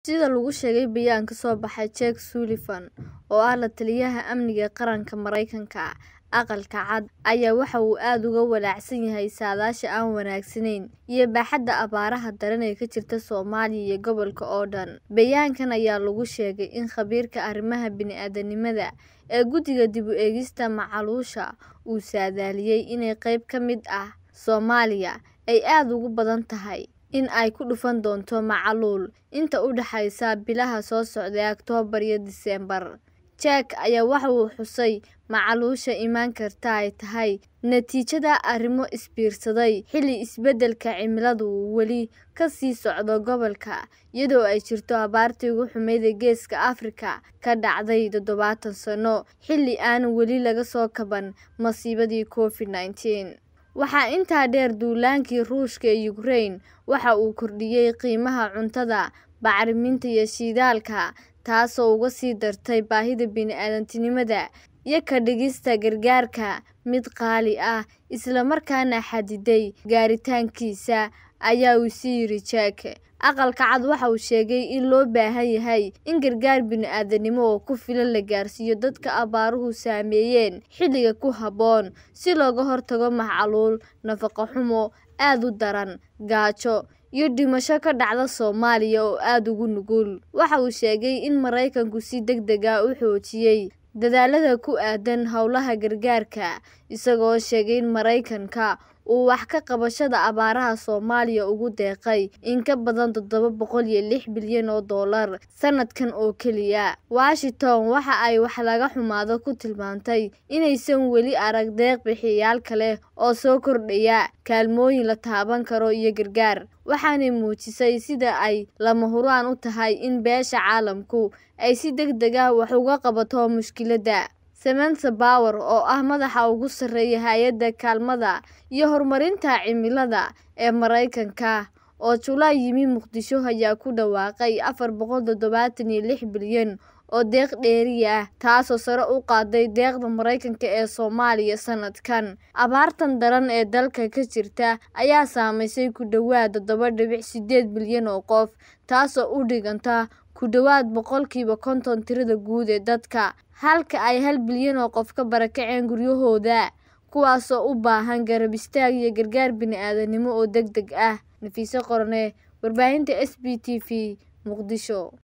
Sida lagu sheegay bayaan ka soo baxay Jake Sullivan, oo ah la-taliyaha amniga qaranka Mareykanka, Aqalka Cad ayaa waxa uu aad uga walaacsan yahay saadaasha aan wanaagsanayn iyo baaxadda abaaraha daran ee ka jirta Soomaaliya iyo gobolka oo dhan. Bayaankan ayaa lagu sheegay in khabiirka arrimaha bini'aadantinimada ee Guddiga Dib u Eegista Macaluusha uu saadaaliyay in qayb ka mid ah Soomaaliya ay aad ugu badan tahay in ay ku dhufan doonto macaluul inta u dhaxaysa bilaha soo socda ee Oktoobar iyo Diseembar. Jake ayaa waxa uu xusay in macaluusha iman karta ay tahay natiijada arrimo is biirsaday xilli isbeddelka cimiladu uu weli ka sii socdo gobolka, iyadoo ay jirto abaartii ugu xumayd ee Geeska Afrika ka dhacday toddobaatan sano, xilli aan weli laga soo kaban masiibadii Covid-19. Waxaa intaa dheer, duulaankii Ruushka ee Ukraine waxa uu kordhiyay qiimaha cuntada, bacriminta iyo shidaalka, taasoo uga sii dartay baahida bini'aadantinimada iyo ka dhigista gargaarka mid qaali ah, isla markaana xaddiday gaaritaankiisa, ayaa uu yiri Jake. Aqalka Cad waxa uu sheegay in loo baahan yahay in gargaar bini'aadanimo oo ku filan la gaarsiiyo dadka abaaruhu saameeyeen xilliga ku habboon, si looga hortago macaluul, nafaqo xumo aad u daran, gaajo, iyo dhimasho ka dhacda Soomaaliya oo aad ugu nugul. Waxa uu sheegay in Mareykanku si degdeg ah u xoojiyay dadaallada ku aaddan howlaha gargaarka, isagoo sheegay in Mareykanka uu wax ka qabashada abaaraha Soomaaliya ugu deeqay in ka badan toddoba boqol iyo lix bilyan oo dollar sanadkan oo keliya. Washington waxa ay wax laga xumaado ku tilmaantay inaysan weli arag deeq-bixiyeyaal kale oo soo kordhaya kaalmooyin la taaban karo iyo gargaar, waxaanay muujisay sida ay lama huraan u tahay in beesha caalamku ay si degdeg ah wax uga qabato mushkiladda. Samantha Power, oo ah madaxa ugu sarreeya Hay'adda Kaalmada iyo Horumarinta Cimilada ee Mareykanka, oo July yimi Muqdisho, ayaa ku dhawaaqay afar boqol todobatan iyo lix bilyan oo deeq dheeri ah, taasoo sare u qaaday deeqda Mareykanka ee Soomaaliya sanadkan. Abaartan daran ee dalka ka jirta ayaa saameysay ku dhawaad toddoba dhibic sideed bilyan oo qof, taasoo u dhiganta ku dhawaad boqolkiiba konton tirada guud ee dadka, halka ay hal bilyan oo qof ka barakaceen guryahooda, kuwaasoo u baahan garab istaag iyo gargaar bini'aadanimo oo degdeg ah. Nafisa Qorne, Warbaahinta SB TV, Muqdisho.